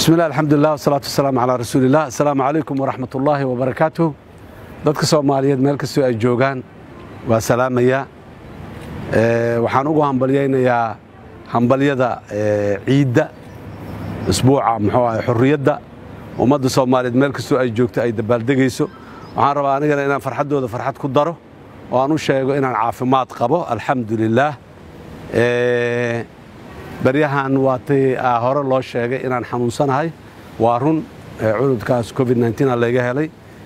bismi llah alxamdulilah wasalaatu wasalaamu calaa rasuuliillah assalaamu calaykum waraxmat ullaahi wabarakaatuh dadka soomaaliyeed meel kastoo ay joogaan waa salaamayaa waxaan ugu hambalyaynayaa hambalyada ciidda isbuuca muxuu ahay xurriyadda ummadda soomaaliyeed meel kastoo ay joogto ay dabaaldegayso waxaan rabaa anigana inaan farxaddooda farxad ku daro oo aan u sheego inaan caafimaad qabo alxamdu lilaah baryahan waatay hore loo sheegay inaan xanuunsanahay waa run cududkaas covid a layga helay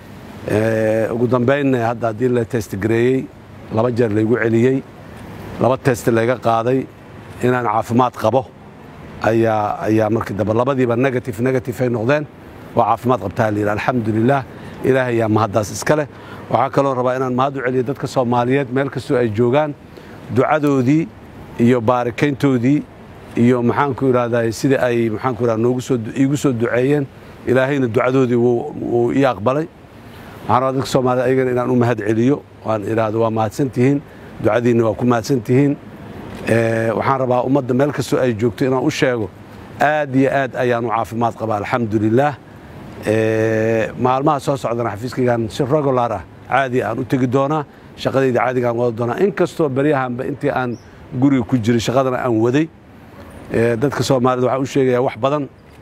ugu dambaynna hadda haddii la testgareeyey laba jeer laygu celiyey laba test layga qaaday inaan caafimaad qabo ayaa ayaa markii dambe labadiiba negative negative ay noqdeen waa caafimaad qabtaa la yidhi alxamdulilah ilaahay yaa mahaddaas iska leh waxaa kaloo rabaa inaan mahad u celiyo dadka soomaaliyeed meel kastoo ay joogaan ducadoodii iyo baarikayntoodii iyo maxaanku idhahdaa sidai ay maxaanku idhahda noogu soo iigu soo duceeyeen ilaahayna ducadoodii wuu ii aqbalay waxaan rabaa dadka soomaaliyed ayagana inaan u mahad celiyo waan idhaahdo waa mahadsan tihiin ducadiinna waa ku mahadsan tihiin waxaan rabaa ummadda meel kastoo ay joogto inaan u sheego aad iyo aad ayaanu caafimaad qabaa alxamdulilaah maalmaha soo socdana xafiiskaygaan si regular ah caadi aan u tegi doonaa shaqadayda caadigaan wada doonaa in kastoo beryahanba intii aan guriga ku jiray shaqadana aan waday dadka soomaaliyed waxaan u sheegayaa wax badan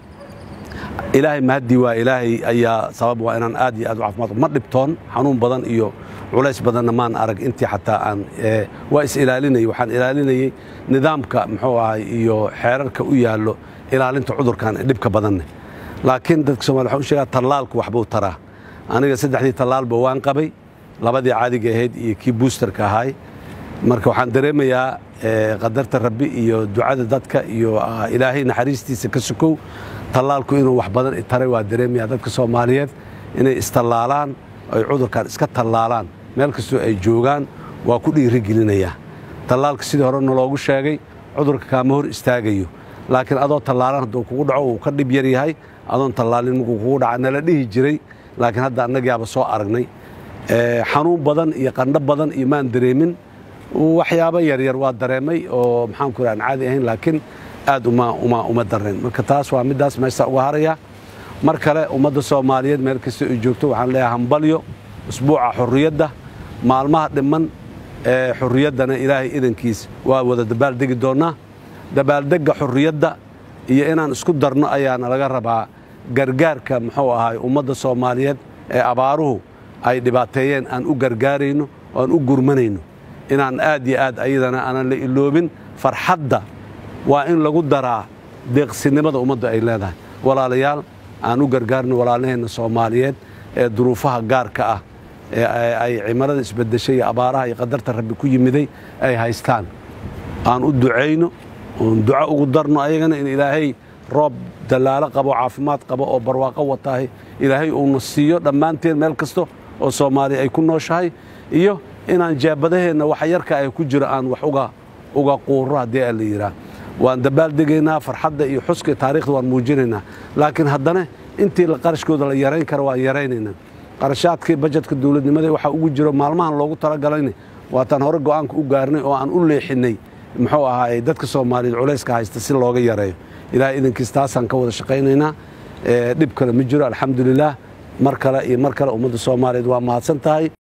ilaahay mahaddii waa ilaahay ayaa sabab waa inaan aad iyo aad u caafimaad ma dhibtoon xanuun badan iyo culays badanna maan arag intii xataa aan waa is ilaalinayay waxaan ilaalinayey nidaamka muxuu ahay iyo xeerarka u yaallo ilaalinta cudurkan ee dhibka badanne laakiin dadka somalia waxaan u sheegaa tallaalku waxbuu taraa aniga saddexdii tallaalba waan qabay labadii caadiga ahayd iyo kii buusterka ahaay marka waxaan dareemayaa qadarta rabbi iyo ducada dadka iyo ilaahay naxariistiisa ka sukow tallaalku inuu wax badan taray waa dareemayaa dadka soomaaliyeed inay istallaalaan ay cudurkan iska tallaalaan meel kastoo ay joogaan waa ku dhiirigelinayaa tallaalka sidii hore naloogu sheegay cudurka kaama hor istaagayo laakiin adoo tallaalan hadduu kugu dhaco uu ka dhib yar yahay adoon tallaalin markuu kugu dhaca nala dhihi jiray laakiin hadda annagaaba soo aragnay xanuun badan iyo qandho badan iyo maan dareemin waxyaabo yaryar waa dareemay oo maxaanku aan caadi ahayn laakiin aad uma dareen marka taas waa middaas meestaa uga haraya mar kale ummadda soomaaliyeed meel kasta ay joogto waxaan leeyahay hambalyo usbuuca xurriyadda maalmaha dhimman ee xurriyaddana ilaahay idankiis waa wada dabaaldegi doonnaa dabaaldegga xurriyadda iyo inaan isku darno ayaana laga rabaa gargaarka muxuu ahay ummadda soomaaliyeed ee abaaruhu ay dhibaateeyeen aan u gargaarayno oo aan u gurmanayno inaan aad iyo aad ayadana aanan la iloobin farxadda waa in lagu daraa deeqsinimada ummadda ay leedahay walaalayaal aan u gargaarno walaalaheenna soomaaliyeed ee duruufaha gaarka ah ee ay cimilada isbedeshay iyo abaaraha iyo qadarta rabbi ku yimiday ay haystaan aan u ducayno oon duco ugu darno ayagana in ilaahay roob dallaalo qabo caafimaad qabo oo barwaaqo wataahay ilaahay uuna siiyo dhammaanteen meel kasta oo soomaaliya ay ku nooshahay iyo inaan jeebadaheenna waxa yarka ay ku jiro aan wax uga quuro haddii a la yidhaah waan dabaaldegaynaa farxadda iyo xuska taarikhda waan muujinaynaa laakiin haddana intii qarashkooda la yarayn kara waan yaraynaynaa qarashaadkii bajetka dowladnimada waxaa ugu jiro maalmahan loogu talagalayna waataan hore go'aanka u gaarnay oo aan u leexinnay muxuu ahaay dadka soomaaliyeed culayska haysta si looga yareeyo ilahay idankiis taasaan ka wada shaqaynaynaa dhib kale ma jiro alxamdulilaah mar kale iyo mar kale ummadda soomaaliyeed waa mahadsan tahay